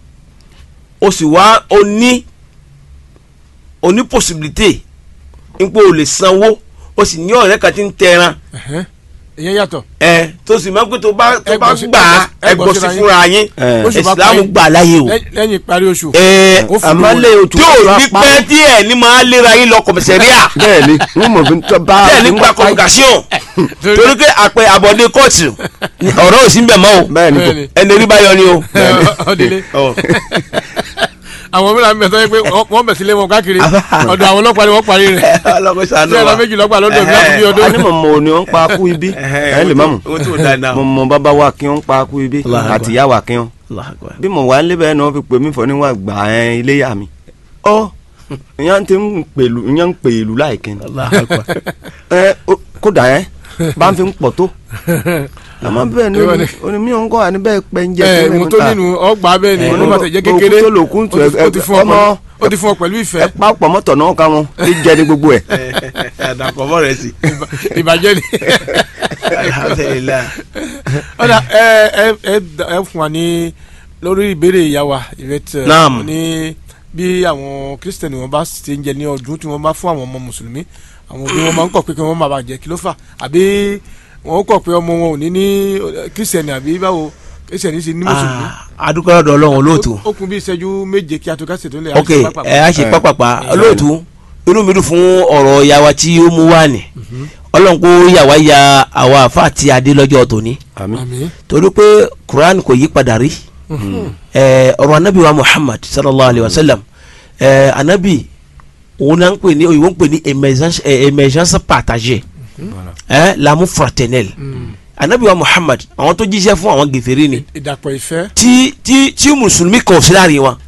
o sì wá o ní o ní possibility n pé o lè sanwó o sì ní ọ̀rẹ́ kan tí ń tẹran Ẹ̀hẹ́. ìyẹn yàtọ̀. ẹ tó sì máa ń pé tó bá tó Ẹ bá gbọ́ sí- gbà á ẹ ẹ gbọ́ gbọ́ síra sí yín. fúnra yín Ẹ. Oṣù bá ìsìlámù parí. gbà láyé o. Lẹ́- lẹ́yìn ìparí oṣù. ẹ Ó fún àmọ́ wọn. lé oṣù tí ò tó ní apá. pẹ́ díẹ̀ ní máa léra yín lọ kọ̀mẹ̀sẹ̀ríà bẹ́ẹ̀ni wọ́n mọ̀ bí tó bá. díẹ̀ ní gba communication torí pé àpẹ àbọ̀dé kóòtù ọ̀rọ̀ ò sí bẹ̀ mọ́ o bẹ́ẹ̀ni tó. Bẹ́ẹ̀ni. ẹni rí bá yọ ni o. ọdílé àwọn mìíràn bẹ̀ sọ pé wọ́n bẹ̀ sílé wọn káàkiri ọ̀dọ̀ àwọn ọlọ́pàá ni wọ́n parí rẹ̀ ọlọ́kọ̀ sànù tí ẹ̀rọ méjì lọ́gbà lọ́dọ̀ mi láti bí ọdún. a ní mọ̀ mọ̀ ni wọ́n pa kú ibi ẹ̀ lè má mọ̀ o tó da náà. mọ̀ mọ̀ bàbá wa kí wọ́n pa kú ibi Allahu Akbar. àti ìyá wa kí wọ́n bí mo wà ń lébẹ̀ náà fi pè mí fọ́ níwọ̀n gbà ẹ̀ iléyà mi ọ́ ìyá ti ń pèlú ìyá ń pèlú láìkẹ́ ni ẹ ó- kódà ẹ bá ń fi ń pọ̀ tó àmọ́ bẹ́ẹ̀ ni Ìwọ ni. onímọ̀ ń kọ́ àní bẹ́ẹ̀ pẹ́ ń jẹ́ ẹ fún mi ìwọ̀n tó ta. nínú ọgbà bẹ́ẹ̀ ni Ẹ, wọ́n bá tẹ̀ jẹ́ òkú kékeré tó lòkú tù ó ti- ẹ- ó ti fún ọ ọmọ- pẹ̀lú- ó ti fún ọ pẹ̀lú ẹ ìfẹ́ pa pọ̀ mọ́tò náà ká wọn tí jẹ ní gbogbo ẹ̀. àdàpọ̀ mọ́ rẹ̀ sí. ìbàjẹ́ ni. alhamdulilayi. ọ̀dà ẹ ẹ ẹ ẹ fún wa ní lórí ìbéèrè ìyàwó ìrètí Naam. ní bí àwọn kírísítẹ̀nì wọn bá ṣe ń jẹ ní ọdún tí wọ́n bá fún àwọn ọmọ mùsùlùmí àwọn òbí wọn máa ń kọ̀ pé kí wọ́n máa bàjẹ́ kí ló fà àbí wọn kọ̀ pé ọmọ wọn ò ní ní kírísítẹ̀nì àbí báwo kírísítẹ̀nì ṣe ní mùsùlùmí. adúgbò lọ́dọ̀ ọlọ́run olóòtú. ó kún bí ìṣẹ́jú méje kí a tó ká ṣètò ilé ok ẹ á ṣe pápápá olóòtú inú mi dùn fún ọ̀rọ̀ ìyàwó tí ó mú wá ní ọlọ́run kó yàwá ya àwa àfa àti adé lọ́jọ́ tòní àmín àmín torí pé quran kò yí padà rí ẹ ọ̀rọ̀ anabi wa muhammad sallallahu alayhi wa sallam ẹ anabi òun náà ń pè ní òyìnbó ń pè ní émergence ẹ, émergence partagée ẹ l'amour fraternel anabi wa muhammad àwọn tó jíṣẹ́ fún àwọn gèfèrè ni ìdàpọ̀ ìfẹ́ tí tí tí mùsùlùmí kan ò sí láàrin wọn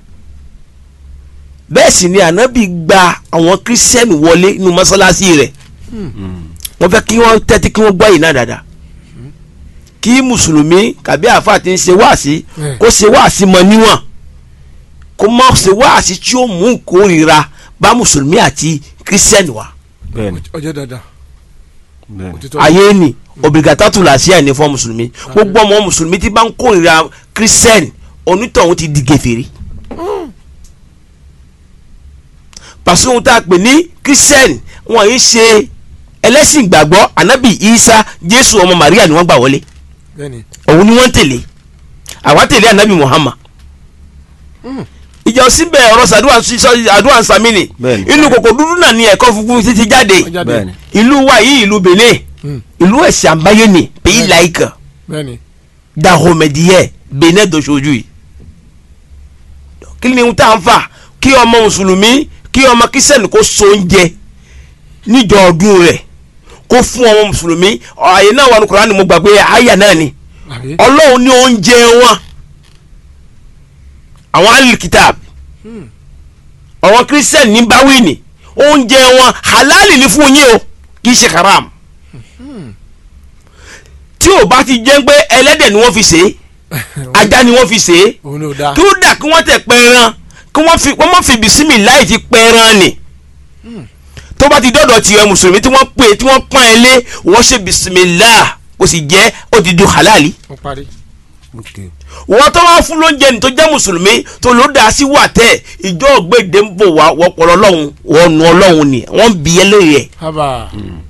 bẹ́ẹ̀ sì ni anabi gba àwọn kírísítẹ́nì wọlé nínú mọ́sálásí rẹ̀ wọ́n fẹ́ kí wọ́n tẹ́tí kí wọ́n gbọ́ yìí náà dáadáa kí mùsùlùmí kàbí àáfàá ti ń ṣe wáàsí Mm. kó ṣe wáàsí mọ níwọ̀n kó má ṣe wáàsí tí ó mú ìkórìíra bá mùsùlùmí àti kírísítẹ́nì wa bẹ́ẹ̀ni ọjọ́ dandan bẹ́ẹ̀ni òtítọ́ ayé ni obligatoire la sí àní fún mùsùlùmí gbogbo ọmọ mùsùlùmí tí bá ń kórìíra kírísítẹ́nì onítọ̀hún ti di gèfèrí pàṣẹ ohun tá a pè ní kírísítẹ́nì wọn yìí ṣe ẹlẹ́sìn ìgbàgbọ́ anabi isa jésù ọmọ maria ni wọ́n gbà wọlé bẹ́ẹ̀ni òun ni wọ́n ń tẹ̀lé àwa tẹ̀lé anabi muhammad ìjà òsín bẹ́ẹ̀ ọ̀rọ̀ sàdúrà àdúrà sàmìnì Bẹ́ẹ̀ni. inú kòkò dúdú náà ni ẹ̀kọ́ funfun títí jáde ó jáde bẹ́ẹ̀ni ìlú wa yìí ìlú benin Mm. ìlú ẹ̀sìn àbáyé ni pays laïque bẹ́ẹ̀ni dahomediẹ benin dọ̀ṣojú yìí kí ni ohun tá à ń fà kí ọmọ mùsùlùmí kí ọmọ kírísítẹ́nì kó so oúnjẹ níjọ ọdún rẹ̀ kó fún ọmọ mùsùlùmí ààyè náà wà ní Kùránì mo gbàgbé àyà náà ni àbí ọlọ́run ní oúnjẹ wọn àwọn alikitab àwọn kírísítẹ́nì ní báwìnì oúnjẹ wọn halali ní fún yín o kì í ṣe haram tí ò bá ti jẹ́ pé ẹlẹ́dẹ̀ ni wọ́n fi ṣe é ajá ni wọ́n fi ṣe é òun ni ò dáa kí ó dà kí wọ́n tẹ̀ pẹran kí wọ́n fi wọ́n má fi bisimi láì ti pẹran ni tó bá ti dọ́dọ̀ tiẹ̀ mùsùlùmí tí wọ́n pè tí wọ́n pọ́n ẹ lé wọ́n ṣe bisimilá ó sì jẹ́ ó ti di halali wọ́n parí ok wọ́n tó wá fún lóúnjẹ ní tó jẹ́ mùsùlùmí tó ló dá sí wà tẹ́ ìjọ ògbéde ń bò wá wọ́pọ̀lọ́ ọlọ́run wọ́n nu ọlọ́run ni wọ́n ń bi ẹ́ lóye ẹ̀ haba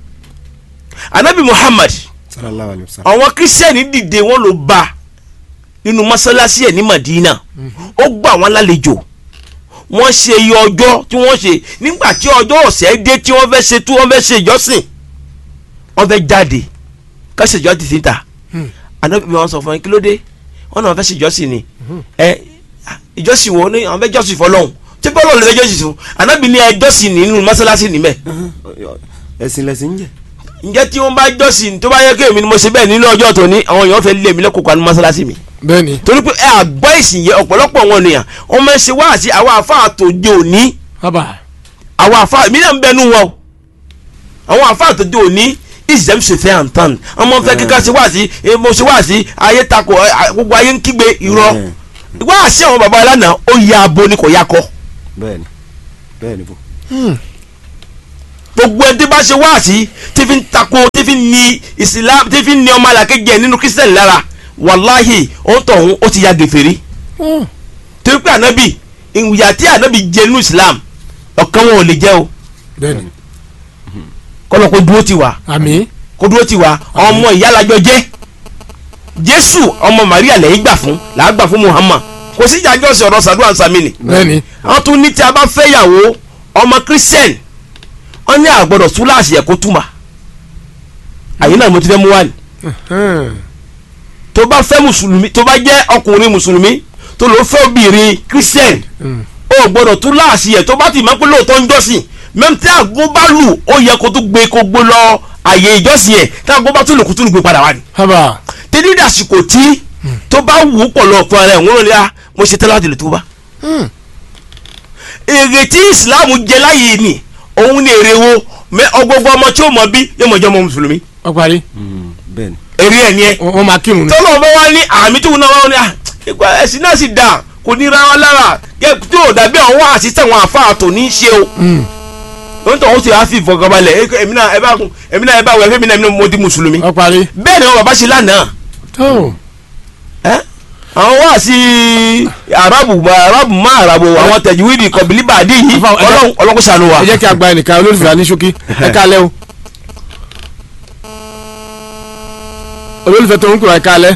anabi muhammad sallallahu alayhi wa sallam àwọn kírísítẹ́nì dìde wọ́n ló bá nínú mọ́sálásí ẹ̀ ní madina ó gbà wọ́n lálejò wọ́n ṣe iye ọjọ́ tí wọ́n ṣe nígbà tí ọjọ́ ọ̀sẹ̀ dé tí wọ́n fẹ́ ṣe tí wọ́n fẹ́ ṣe ìjọsìn wọ́n fẹ́ jáde kọ́sẹ̀ ìjọ ti síta anabi wọn sọ fún yín kí ló dé wọn náà fẹ́ ṣe ìjọsìn ni ẹ ìjọsìn wo ni àwọn fẹ́ jọ́sìn fọlọ́hún tí bọ́lọ̀ lè fẹ́ jọ́sìn fún anabi ní ẹ jọ́sìn nínú mọ́sálásí níbẹ̀ ẹ̀sìn lẹ̀sìn ń jẹ́ ǹjẹ́ tí wọ́n bá jọ́sìn tó bá yẹ kí èmi ni mo ṣe bẹ́ẹ̀ nínú ọjọ́ tó ní àwọn èèyàn fẹ́ lé mi lẹ́kọ̀ọ́ kan ní mọ́sálásí mi bẹ́ẹ̀ni torí pé ẹ àgbọ́ ìsìn yẹ ọ̀pọ̀lọpọ̀ wọn nìyàn wọ́n máa ń ṣe wáàsí àwọn àfáà tó dé òní haba àwọn àfáà mi náà ń bẹnu wọn o àwọn àfáà tó dé òní ìṣẹ̀m ṣe fẹ́ àǹtán ọmọ fẹ́ kíkà ṣe wáàsí eh, mo ṣe wáàsí ayé takò eh, ah, gbogbo ayé ń kígbe irọ́ wáàsí àwọn baba alánà ó ya abo ni kò ya kọ bẹ́ẹ̀ni bẹ́ẹ̀ni bò gbogbo ẹni tí bá ṣe wáàsí tí fi ń takò tí fi ń ni ìsìlám tí fi ń ni ọmọ àlàkejì ẹ nínú kírísítẹ̀nì lára wàláhì ó ń tọ̀hún ó ti ya gèfèrí torí pé ànábì ìyà tí ànábì jẹ nínú islam ọ̀kan wọn ò lè jẹ́ o bẹ́ẹ̀ni kọ́lọ́ kó dúró ti wá àmín kó dúró ti wá ọmọ ìyálàjọ jẹ́ jésù ọmọ maria lẹ́yìn gbà fún làá gbà fún muhammad kò sí ìjà jọ́sìn ọ̀rọ̀ sàdúrà sàmìnì bẹ́ẹ̀ni wọ́n tún ní tí a bá fẹ́ yàwó ọmọ christian wọ́n ní àgbọ̀dọ̀ túláàsì ẹ̀ kó túmà àyè náà mo ti fẹ́ mú wá ní Hmm. tó bá fẹ́ mùsùlùmí tó bá jẹ́ ọkùnrin mùsùlùmí tó ló fẹ́ obìnrin christian Mm. ó gbọ́dọ̀ túláàsì ẹ̀ tó bá ti máa ń pẹ́ lóòótọ́ ń jọ́sìn mẹ́m tí àgbo bá lù ó yẹ kó tó gbé kó gbó lọ àyè ìjọ́sìn ẹ̀ tí àgbo bá tún lè kó tún lè gbé padà wá ní. haba tẹ́lí dàsìkò tí tó bá wù ú pọ̀ lọ fún ara ẹ̀ wọ́n lè a mo ṣe tẹ́lá àdìlẹ̀ tó bá. Hmm. èrè tí ìsìláàmù jẹ láyé ni òun ni èrè wo mẹ ọgbọgbọ ọmọ tí ó mọ bí yóò mọ jẹ́ ọmọ mùsùlùmí wọ́n parí bẹ́ẹ̀ni èrè ẹ̀ ni ẹ wọ́n wọ́n máa kírun ni tọ́lọ̀ bá wá ní àmì tó náà wọ́n ní à ìgbà ẹ̀sìn náà sì dà kò ní ra wọn lára kẹ́ tí ò dàbí àwọn àṣìṣe àwọn àfáà tó ní í ṣe o Hmm. lóun tó ń ṣe àfi ìfọkànbalẹ̀ ẹ- èmi náà ẹ bá kun èmi náà ẹ bá wọ ẹfẹ́ mi náà mo di mùsùlùmí wọ́n parí bẹ́ẹ̀ ni wọn bàbá ṣe lánàá tó ẹ́ àwọn wá sí arabu arabu má arabu àwọn tẹ̀júwìdì kọ̀bìlì bàdí yìí Àfà- ẹ jẹ́- ọlọ́run ọlọ́run ṣàánú wa. ẹ jẹ́ kí a gba ẹnìkan olólùfẹ́ wa ní ṣókí ẹ kálẹ́ o olólùfẹ́ tó ń kúrò ẹ kálẹ́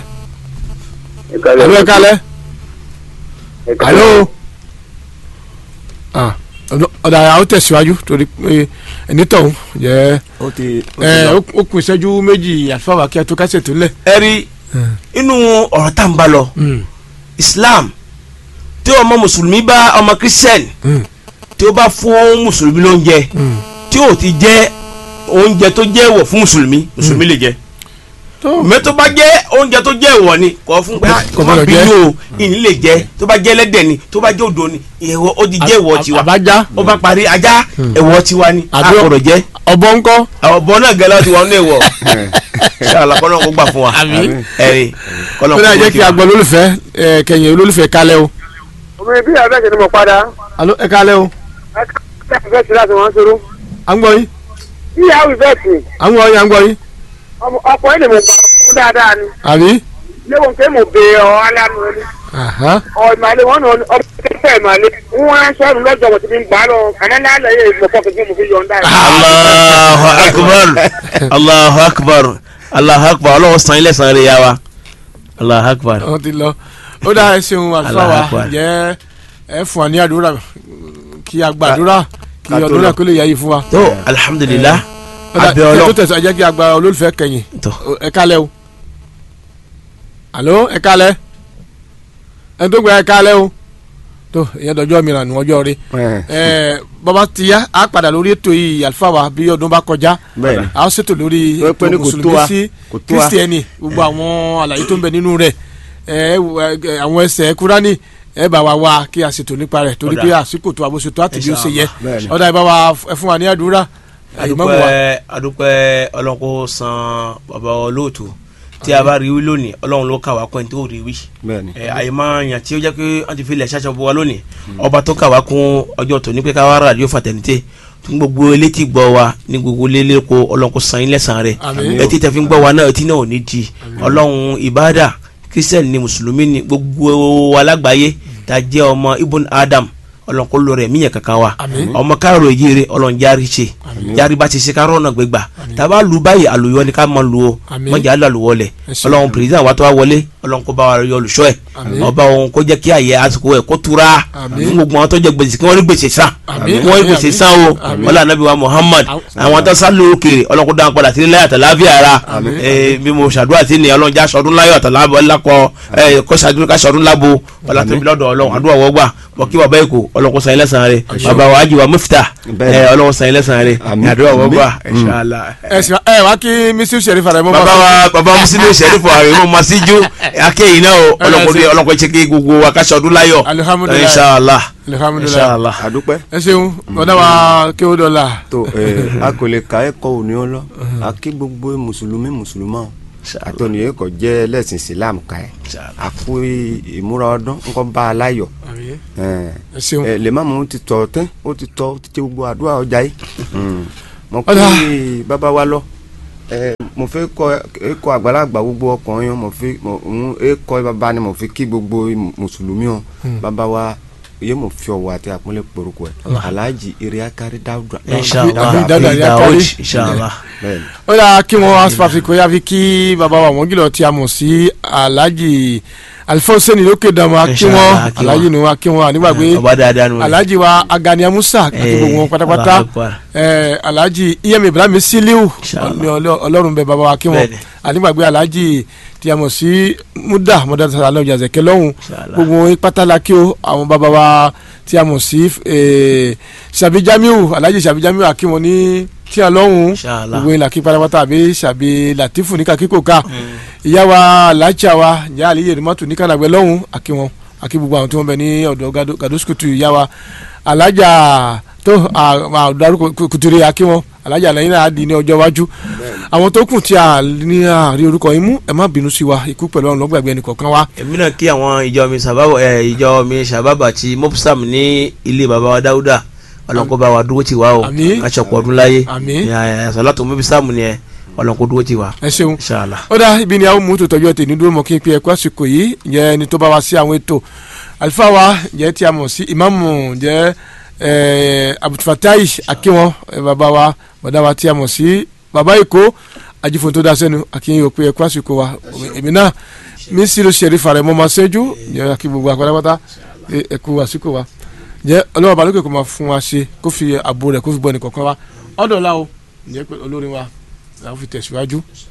alo ẹ kálẹ́ alo ah ọ̀dà àwọn tẹ̀síwájú torí pé ẹni tọ̀hún jẹ́ ó ti ó ti ẹ lọ. ó kù ìṣẹ́jú méjì àlùfáà kí a tó kásẹ̀ tó lẹ̀. ẹ rí inú ọ̀rọ̀ tá n bá lọ Islam tí ọmọ mùsùlùmí bá ọmọ christian tí ó bá fún mùsùlùmí lóúnjẹ tí ó ti jẹ oúnjẹ tó jẹ́ èèwọ̀ fún mùsùlùmí mùsùlùmí lè jẹ mẹ tó bá jẹ́ oúnjẹ tó jẹ́ èèwọ̀ ni kò fún pé Kò má gbọdọ̀ bí jẹ. yóò ìní lè jẹ tó bá jẹ́ ẹlẹ́dẹ̀ ni tó bá jẹ́ odò ni èèwọ̀ ó ti jẹ́ èèwọ̀ tiwa àbájá ó bá parí ajá èèwọ̀ tiwa ni a Àbí- gbọ́dọ̀ jẹ ọ̀bọ ńkọ́ àwọn ọ̀bọ náà gẹ́lẹ́ ti wọ́n ní èèwọ̀ ṣáàlà kọ́nà kó gbà fún wa Àmín. ẹ̀rí kọ́nà ó dáa jẹ́ kí a gbọ́ olólùfẹ́ ẹ, kẹyìn olólùfẹ́ kálẹ̀ o. omi bí abẹ́ ṣe ni mo padà alo ẹ kálẹ̀ o ẹ fẹ́ ṣe láti wọ́n ṣòro à ń gbọ́ yín bí ìyàwó ìfẹ́ tì à ń gbọ́ yín à ń gbọ́ yín ọkọ̀ ẹ̀ lè mo gbà fún dáadáa ni àbí. léwọ̀n pé mo bè ọ aláàánú ẹni Aha. ọ ìmàlẹ́ wọn nà ọ fẹ́ ìmàlẹ́ wọn á sọ̀rọ̀ lọ́jọ́ mo ti fi ń gbà lọ ànánà àlẹ́ yẹ ìmọ̀kọ́ kẹ̀kẹ́ mo fi yọ̀ ń dá yìí. Allahu akbar Allahu akbar Allahu akbar ọlọ́wọ́ san ilé san rẹ̀ yá wa Allahu akbar. wọ́n ti lọ ó dáa ẹ ṣeun àlùfáà Allahu wa Akbar. jẹ́ ẹ fún wa ní àdúrà kí a gbàdúrà kí ká tó ọdún lọ. náà kó lè yá yìí fún wa. tó alhamdulilah Ó dáa, abẹ́ kí ẹ ọlọ́ tó tẹ̀sán jẹ́ kí a gba olólùfẹ́ kẹyìn tó ẹ kálẹ̀ o alo ẹ kálẹ̀ ẹ tó gba ẹ kálẹ̀ o tó ìyẹn dọjọ́ mìíràn ní ọjọ́ rí Ẹ, ẹ bàbá ti yá a padà lórí ètò yìí àlùfáà wa bí ọdún bá kọjá bẹ́ẹ̀ ni a ó ṣètò lórí Wọ́n pẹ́ ní ètò kò tó mùsùlùmí wa, sí kò tó wa. kírísítẹ́nì gbogbo àwọn àlàyé tó ń bẹ nínú rẹ̀ ẹ ẹ, àwọn ẹsẹ̀ kúránì ẹ bá wa wá kí a ṣètò nípa rẹ̀ torí Ọ̀dà. pé àsìkò tó àbóṣetò àti bí ó ṣe yẹ Bẹ́ẹ̀ ni. ọ̀dà ìbá wa ẹ fún wa ní àdúrà ìmáàmù wa. adúpẹ́ adúpẹ́ ọlọ́run kó san bàbá olóòtú tí a bá rí wí lónìí ọlọ́run ló kà wá pẹ́ tó rí wí bẹ́ẹ̀ ni ẹ àyè máa yàn tí ó jẹ́ pé wọ́n ti fi ilẹ̀ ṣáṣọ bọ́ wa lónìí ọba tó kà wá kún ọjọ́ tòní pé ká wá ràdíò fàtẹ̀nìtẹ̀ fún gbogbo elétí gbọ́ wa ní gbogbo lélẹ́kọ ọlọ́run kó san ilẹ̀ san rẹ̀ Àmín. etí tẹ̀ fi ń gbọ́ wa náà etí náà ò ní di ọlọ́run ìbáàdà kírísítẹ̀nì ni mùsùlùmí ni gbogbo alágbàáyé tá a jẹ́ ọmọ ibùn adam ọlọ́run kó lóore míyàn kankan wa Àmín. ọmọ káàró yìí ọlọ́run járí ṣe járí bá ti ṣe kárọ̀ náà gbégbà tàbá lu báyìí àlùyọ ni ká mọ lu o Àmín. mọ̀jà lọ àlùwọ lẹ̀ Ẹ ṣé. ọlọ́run pèrèsìdàn wa tó wá wọlé ọlọ́run kó bá wa yọ olùṣọ́ ẹ̀ Àmín. ọba òun kó jẹ́ kí àyè àsìkò ẹ̀ kó tura Àmín. fún gbogbo àwọn tó jẹ gbèsè kí wọ́n rí gbèsè san Àmín. kí wọ́n rí Àmín. gbèsè san o Àmín. ọlá anabi wa Muhammad Àmín. àwọn tó sá lóòkè ọlọ́run kó dáhùn padà sí láyọ̀ àtàláfíà ara Àmín. Ee, bí mo ṣàdúrà sí ni ọlọ́run já sọdún láyọ̀ àtàlábọ̀ lákọ ẹ, kó ṣàdúrà ká sọdún lábo ọlá tóbi lọ́dọ̀ ọlọ́run àdúrà wọ́gbà bọ̀ kí bàbá èkó ọlọ́run kó san ilẹ̀ san rẹ̀ bàbá wa ajiwa mufta Bẹ́ẹ̀ ni. ẹ, ọlọ́run san ilẹ̀ san rẹ̀ Àmín. àdúrà wọ́gbà Àmín. inshallah ẹ sì ẹ wá kí misiu sẹrífà rẹ mọ bàbá wa bàbá musilimu sẹ́rífù ààrẹ mọ́ masíjú akéyìn náà o ọlọ́kùnrin ọlọ́kùnrin ṣe kí gbogbo wa ká ṣọdún láyọ̀ Alihamudulilayi. inshallah alihamudulilayi inshallah. àdúpẹ́ ẹ ṣeun ọ̀dà wa kí ó dọ̀la tó ẹ a kò lè ka ẹ̀kọ́ òní ọ lọ a kí gbogbo mùsùlùmí mùsùlùmá àtọ̀nì yẹn kò jẹ́ ẹlẹ́sìn Islam ká ẹ̀ a kú ìmúra ọdún ńkọ́ bá a láyọ̀ ẹ̀ ẹ ṣeun ẹ lè má mú ti tọ̀ tẹ́ ó ti tọ́ ó ti tẹ gbogbo àdúrà ọjà yìí mo kí Ọ̀dà. bàbá wa lọ ẹ mo fẹ́ kọ ẹkọ àgbàlagbà gbogbo ọkùnrin mo fi mo ń ẹkọ bàbá ni mo fi kí gbogbo mùsùlùmí o bàbá wa yé mo fi ọwọ́ àti àpọ́nlé poroko ẹ alhaji iriakari dáúdà inshallah Àbí Dáúdà Àbí Yakari. Daoud, inshallah bẹ́ẹ̀ ni ó dáa kí wọ́n asfafikò yá fi kí baba wa wọ́n gílọ̀ tí a mọ̀ sí alhaji alifonseni lókè dàmú akí wọn Inshallah, akí wọn. alhaji nu akí wọn ànígbàgbé ọba dáadáa nù. alhaji wa agani musa àti Eh, gbogbo wọn pátápátá Allahu Akbar. eh, alhaji iyem ibrahim siliu Inshallah. ní ọlọ- ọlọ́run bẹ baba wa kí wọn Bẹ́ẹ̀ni. ànígbàgbé alhaji tí a mọ̀ sí muda muda sàlẹ̀ ọjà zẹ̀kẹ́ lọ́hùn Inshallah. gbogbo wọn pátálà kí o àwọn baba wa tí a mọ̀ sí eh, sàbí jamiu alhaji sàbí jamiu akí wọn ní tí a lọ́hùn Inshallah. gbogbo ìlà kí pátápátá àbí sàbí latifu ní kakíkò ká ìyá wa alájà wa ìyá àlìyé rìmọ́tò ní kànáàgbẹ́ lọ́hùn àkí wọn àkí gbogbo àwọn tí wọ́n bẹ ní ọ̀dọ̀ Gado- gadoskutu ìyá wa alájà tó àdàrú kùtùrì àkí wọn alájà lẹ́yìn náà á di ní ọjọ́ iwájú àwọn tó kù tí a ní àárí orúkọ yín mú ẹ má bínú sí wa ikú pẹ̀lú ọ̀run lọ́gbàgbé ẹnì kọ̀ọ̀kan wa èmi náà kí àwọn ìjọ mi sábàbà ẹ ìjọ mi sábàbà ti mopsam ní ilé baba wa dáúdà ọlọ́nkó bá wa dúró tì wá o Àmín. kàṣọpọ̀ ọdún láyé Àmín. sọlátò mopsam ni ẹ ọlọ́nkó dúró tì wá ẹ ṣeun inshallah. ó dá ibi ni a ó mú tó tọjú ọtẹ ní dúró mọ kí n pe ẹkọ àsìkò yìí ǹjẹ́ ẹni tó bá wa sí àwọn ètò àlùfáà wa ǹjẹ́ tí a mọ̀ sí ìmáàmù ǹjẹ́ abutfatai akínwọn eh, bàbá wa bàdá wa tí a mọ̀ sí bàbá èkó ajífò tó dá sẹ́nu akínyìn yóò pe ẹkọ àsìkò wa èmi náà mi sì ló ṣe rí farẹ mọ́ máa ṣẹ́jú ǹjẹ́ akí gbogbo àpárápátá ẹkú àsìkò wa jẹ́ ọlọ́wọ́ balógun kò máa fún wa ṣe kó fi ààbò rẹ̀ kó fi bọ́ ẹnì kọ̀ọ̀kan wa ọ̀dọ̀ la o ǹjẹ́ pé olórin wa làwọn fi tẹ̀síwájú.